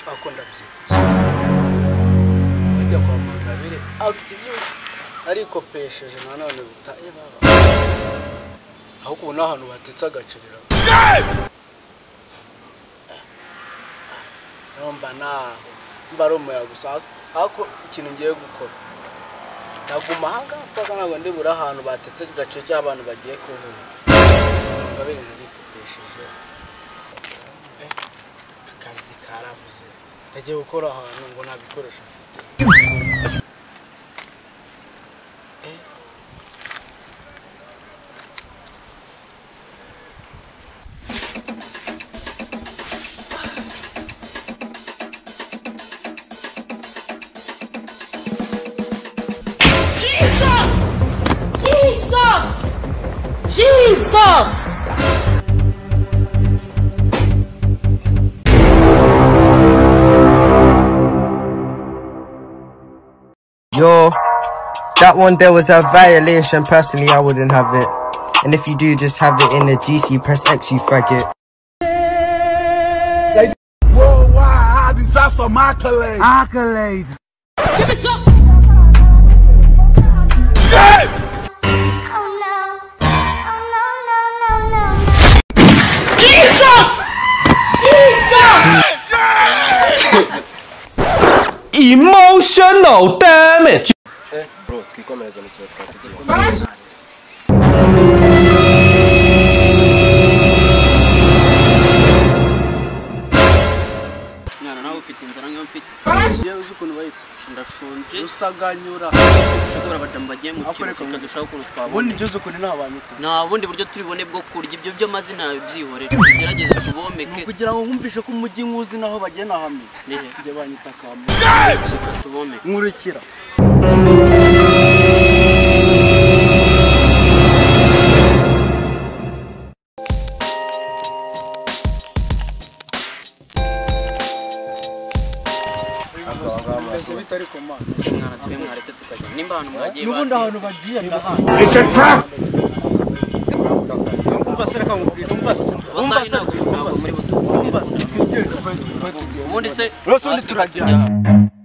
ariko ndabyibuze bijya kwa mugabire akitivu ariko pesheje nanone bita ibaba ahubwo ubu n'ahantu batetse agacerera mba naho mba ari umuyaga gusa ariko ikintu ngiye gukora ndaguma aha ngaha kuko ntabwo ndi buri ahantu batetse agace cy'abantu bagiye kuvura mugabire narikopesheje akazi karabuze ndagiye gukora ahantu ngo nta bikoresho mfite Eh, Jesus! Jesus! Jesus! Yo, that one there was a violation. Personally, I wouldn't have it. And if you do, just have it in the GC. Press X, you faggot. Worldwide, I deserve some accolades. Give me some! Oh no. Oh no, no, no, no, no. Jesus! Jesus! emotional damage mwana nawe ufite inzara nkayo mfite yewe uzi ukuntu bayita ndashonje rusaganyura ushobora abadamu bagiye mu Akore kigo kumwe. tukadushaka ukuntu twabona ubundi byo uzi ukuntu nta banyita nta bundi buryo turibone bwo kurya ibyo byo mazina yawe byihorera tugerageze tubomeke kugira ngo nkumvishe ko umujyi nkuzi naho bagenda hamwe Nihe? njye banyita kamu reka tubomeke nkurikira mbese bitari komanda se mwana twe mwaretse tukajya nimba ahantu mwagiye n'ubundi batinze. ahantu bagiye ndahazi umva se reka nkubwire umva se umva Wasahi se ntabwo umva ntabwo se muri butuzi umva se twigire tuve tuve tugiye ubundi se rwose ubundi turagenda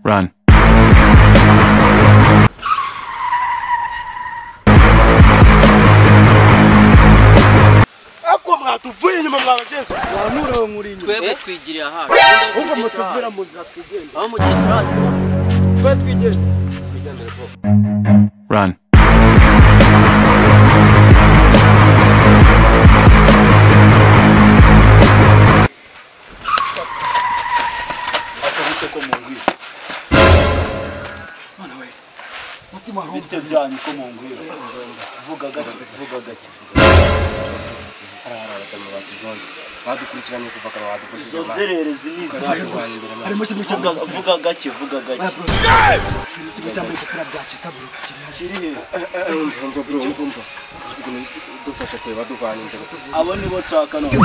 Run. ariko mwatuvuye inyuma mwa bagenzi mwanurewe muri inyuma twebwe twigiriye ahantu ahubwo mutuvira mu nzira twigenda aho mu gihe turazi twe twigenda Run. akabite ko mu ngwiro none we mutima bite byanyu ko mu ngwiro vuga gake vuga gake badukurikiranye kuva kare izo badufashije nzererezi ni izacu harimo kimwe cya Vuga- vuga gake vuga gake kimwe cya mbere kira byacitse burukiriye kiri he umva bro umva dufasha kwe baduvanye inzego abo nibo nshaka none